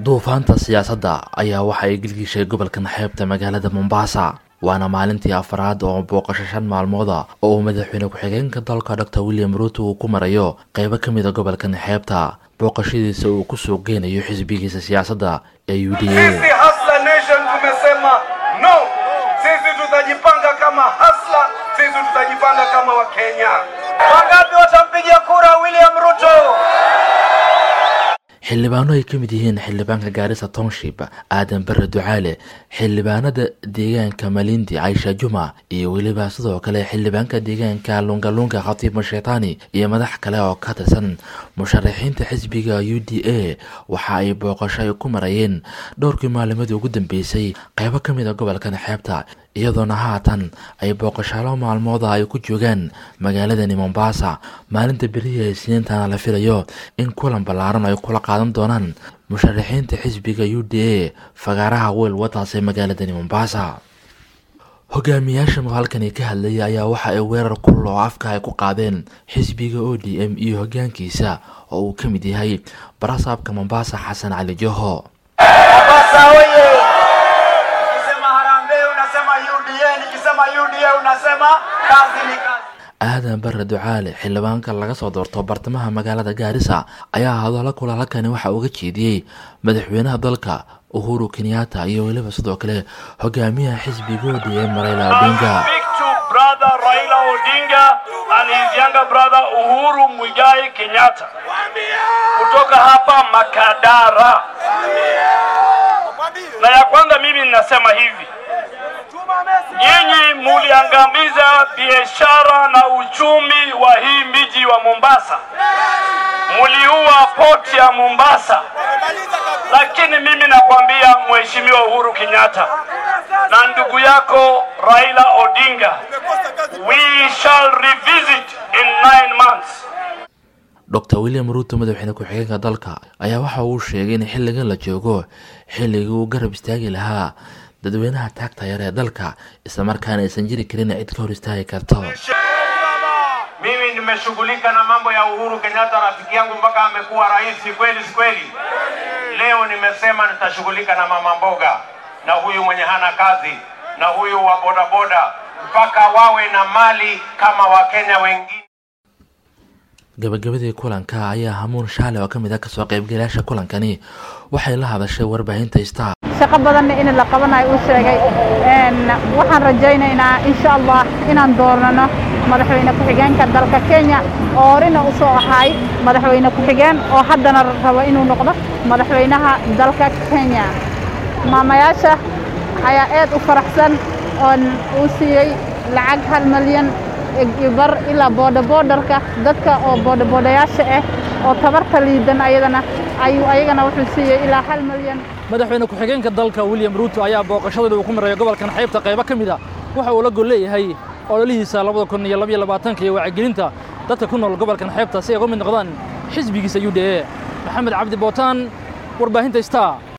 duufaanta siyaasadda ayaa waxa ay gelgishay gobolkan xeebta magaalada mombasa waana maalintii afaraad oo booqasho shan maalmooda oo uu madaxweyne ku-xigeenka dalka doctor william ruuto uu ku marayo qeybo ka mid a gobolkan xeebta booqashadiisa uu kusoo geynayo xisbigiisa siyaasadda ee u d a Sisi Hustler Nation tumesema no. Sisi tutajipanga kama Hustler, sisi tutajipanga kama Wakenya. Wangapi watampigia kura William Ruto? xildhibaano ay ka mid yihiin xildhibaanka gaarisa township aadan bare ducaale xildhibaanada deegaanka malindi caisha juma iyo weliba sidoo kale xildhibaanka deegaanka lungalunga khatiib masheetaani iyo madax kale oo ka tirsan musharaxiinta xisbiga u d a waxa ay booqasho ay ku marayeen dhowrkii maalimadii ugu dambeysay qeybo ka mid a gobolkan xeebta iyadoona haatan ay booqashaalo maalmooda ay ku joogaan magaaladani mombasa maalinta berihi ee siniintana la filayo in kulan ballaaran ay kula qaadan doonaan musharaxiinta xisbiga u d a fagaaraha weel wadaas ee magaaladani mombasa hogaamiyaasha halkani ka hadlaya ayaa waxa ay weerar kulul oo afka ay ku qaadeen xisbiga o d m iyo hogaankiisa oo uu ka mid yahay barasaabka mombasa xasan cali joho Mombasa oye! Nikisema harambee unasema UDA, nikisema UDA unasema kazi ni kazi. aadan bare ducaale xildhibaanka laga soo doorto bartamaha magaalada gaarisa ayaa hadallo kulaalakani waxa uga jeediyey madaxweynaha dalka uhuru kenyatta iyo weliba sidoo kale hogaamiyaha xisbiga o d m raila odinga speak to brother Raila Odinga and his younger brother Uhuru Muigai Kenyatta kutoka hapa Makadara. Na ya kwanza mimi ninasema hivi, nyinyi muliangamiza biashara na uchumi wa hii miji wa Mombasa, muliua poti ya Mombasa, lakini mimi nakwambia Mheshimiwa Uhuru Kenyatta na ndugu yako Raila Odinga, we shall revisit in nine months. dr william ruuto madaxweyne ku-xigeenka dalka ayaa waxa uu sheegay in xilligan la joogo xilligii uu garab istaagi lahaa dadweynaha taagta yar ee dalka islamarkaana aysan jiri karin cid ka hor istaagi karto Mimi nimeshughulika na mambo ya Uhuru Kenyatta, rafiki yangu mpaka amekuwa rais, kweli si kweli? Leo nimesema nitashughulika na mama mboga na huyu mwenye hana kazi na huyu wa bodaboda mpaka wawe na mali kama Wakenya wengine. gabagabadii kulanka ayaa hamuun shaale oo ka mid ah kasoo qaybgalayaasha kulankani waxay la hadashay warbaahinta star shaqo badanna in la qabanayo uu sheegay Een, waxaan rajaynaynaa insha allah inaan doornano madaxweyne ku-xigeenka dalka kenya oo horena u soo ahay madaxweyne ku-xigeen oo haddana rabo inuu noqdo madaxweynaha dalka kenya maamayaasha ayaa aad u faraxsan oon uu siiyey lacag hal malyan iyo bar ilaa boodaboodarka dadka oo boodaboodayaasha ah oo tabarta liidan ayadana ayuu ayagana wuxuu siiyey ilaa hal malyan madaxweyne ku-xigeenka dalka william ruuto ayaa booqashadooda uu ku marayo gobolkan xeebta qaybo ka mid a waxa uu la gol leeyahay ololihiisa labada kun iyo labaiyo labaatanka iyo wacyigelinta dadka ku nool gobolkan xeebta si ay uga mid noqdaan xisbigiisa u d a maxamed cabdi bootaan warbaahinta star